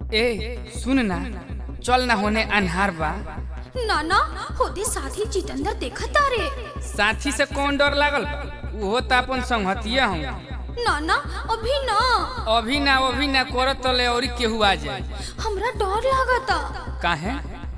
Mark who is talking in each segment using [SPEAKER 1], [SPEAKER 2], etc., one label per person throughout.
[SPEAKER 1] ए सुन ना चल ना होने अन्हार बा
[SPEAKER 2] नाना होदे साथी जितेंद्र देखा तारे
[SPEAKER 1] साथी से कौन डर लागल बा उहो त अपन संगतिया हूँ
[SPEAKER 2] नाना अभी ना
[SPEAKER 1] अभी ना अभी ना करत तले और केहू आ जाए
[SPEAKER 2] हमरा डर लागता
[SPEAKER 1] काहे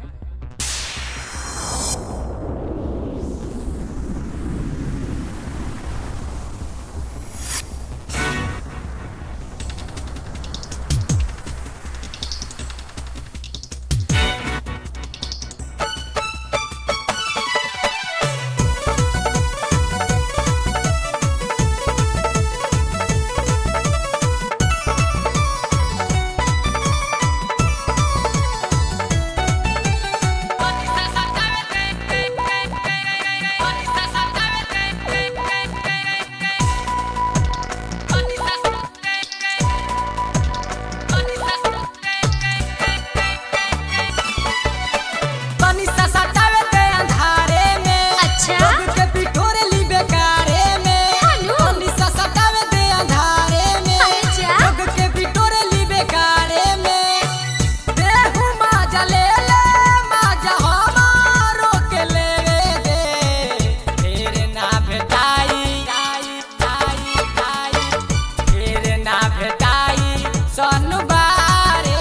[SPEAKER 3] तनी सा सटावे दे अंधारे में
[SPEAKER 2] अच्छा?
[SPEAKER 3] लोग के पिठोरे ली बेकारे में
[SPEAKER 2] हेलो?
[SPEAKER 3] तनी सा सटावे दे अंधारे में
[SPEAKER 2] अच्छा?
[SPEAKER 3] लोग के पिठोरे ली बेकारे में देहु माजा ले ले माजा हमारो के लेवे दे फिर ना भेटाई आई आई आई फिर ना भेटाई सनबारे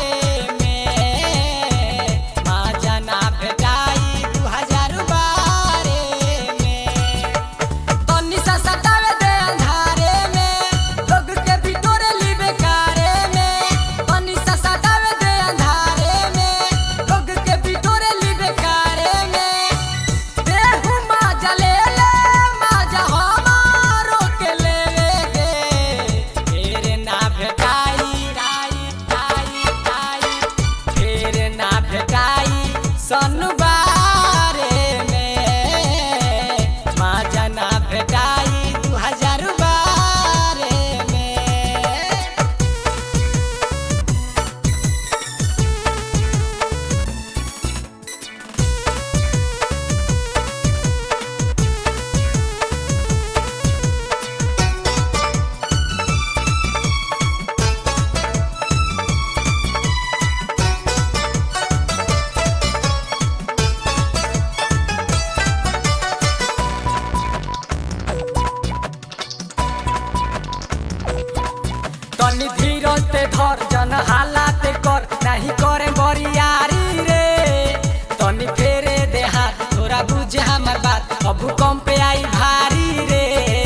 [SPEAKER 3] में माजा ना भेटाई दू हजार बारे में तनी सा सटावे दे अंधारे में लोग के बिटोरे ली बेकारे में तनी सा सटावे दे अंधारे में लोग के बिटोरे ली बेकारे में देहु माजा ले ले माजा हमारो के लेवे दे फिर ना भेटाई आई आई आई फिर ना भेटाई सनबारे में माजा ना भेटाई दू हजार बारे में तनी धीरज ते धर जन हालात कर नहीं करे बरियारी रे तनी फेरे दे हाथ थोड़ा बुझे हमर बात अब भूकंप आई भारी रे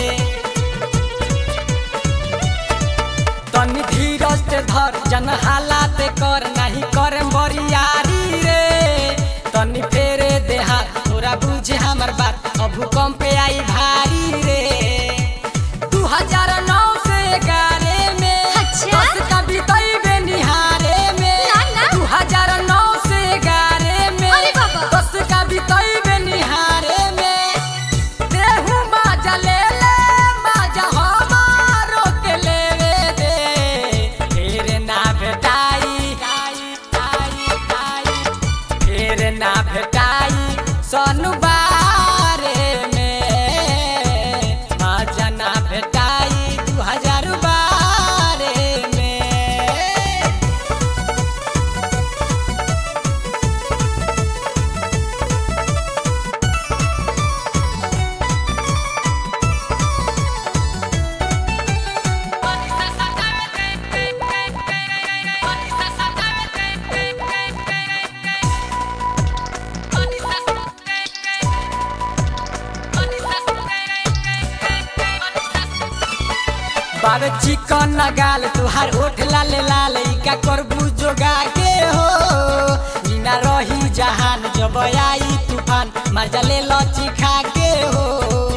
[SPEAKER 3] तनी धीरज ते धर जन हालात कर नहीं करे बरियारी रे तनी फेरे दे हाथ थोड़ा बुझे हमर बात अब भूकंप आई भारी रे दू हजार नौ से ग्यारह में
[SPEAKER 2] अच्छा?
[SPEAKER 3] दस का बितैबे निहारे में
[SPEAKER 2] ना, ना।
[SPEAKER 3] दू हजार नौ से ग्यारह में
[SPEAKER 2] अरे बाबा।
[SPEAKER 3] दस का बितैबे निहारे में देहु माजा ले ले माजा हमारो के लेवे दे फिर ना भेटाई आई आई आई फिर ना भेटाई सनबारे में माजा ना भेटाई दू हजार बारे में बाबे चिकन नगाल तुहार ओठ लाल लाल इका करबू जोगा के हो बिना रही जहान जब आई तूफान मजा ले लची खा के हो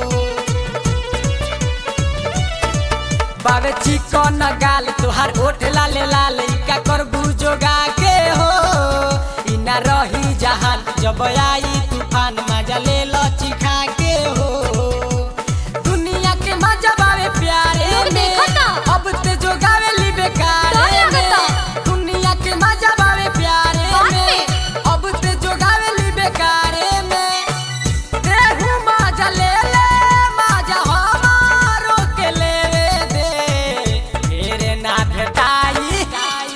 [SPEAKER 3] बाबे चिकन नगाल तुहार ओठ लाल लाल इका करबू जोगा के हो इना रही जहान जब आई तूफान मजा ले लची खा के हो दुनिया के मजा बावे प्यारे
[SPEAKER 2] लोग
[SPEAKER 3] में
[SPEAKER 2] देखता।
[SPEAKER 3] अब ते जो गावे ली बेकार
[SPEAKER 2] डर लगता।
[SPEAKER 3] दुनिया के मजा बावे प्यारे
[SPEAKER 2] बात
[SPEAKER 3] में
[SPEAKER 2] में।
[SPEAKER 3] अब ते जो गावे ली बेकारे में देहु मजा ले ले मजा हमारो के लेवे दे फिर ना भेटाई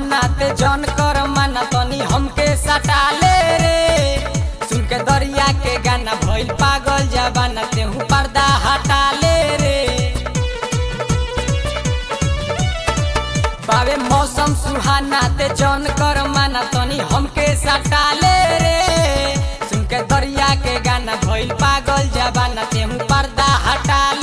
[SPEAKER 3] सुहाना ते जन कर माना तनी हमके सटा ले रे सुन के दरिया के गाना भइल पागल जबाना तेहू पर्दा हटा ले रे बावे मौसम सुहाना ते जन कर माना तनी हमके सटा ले रे सुन के दरिया के गाना भइल पागल जबाना तेहू पर्दा हटा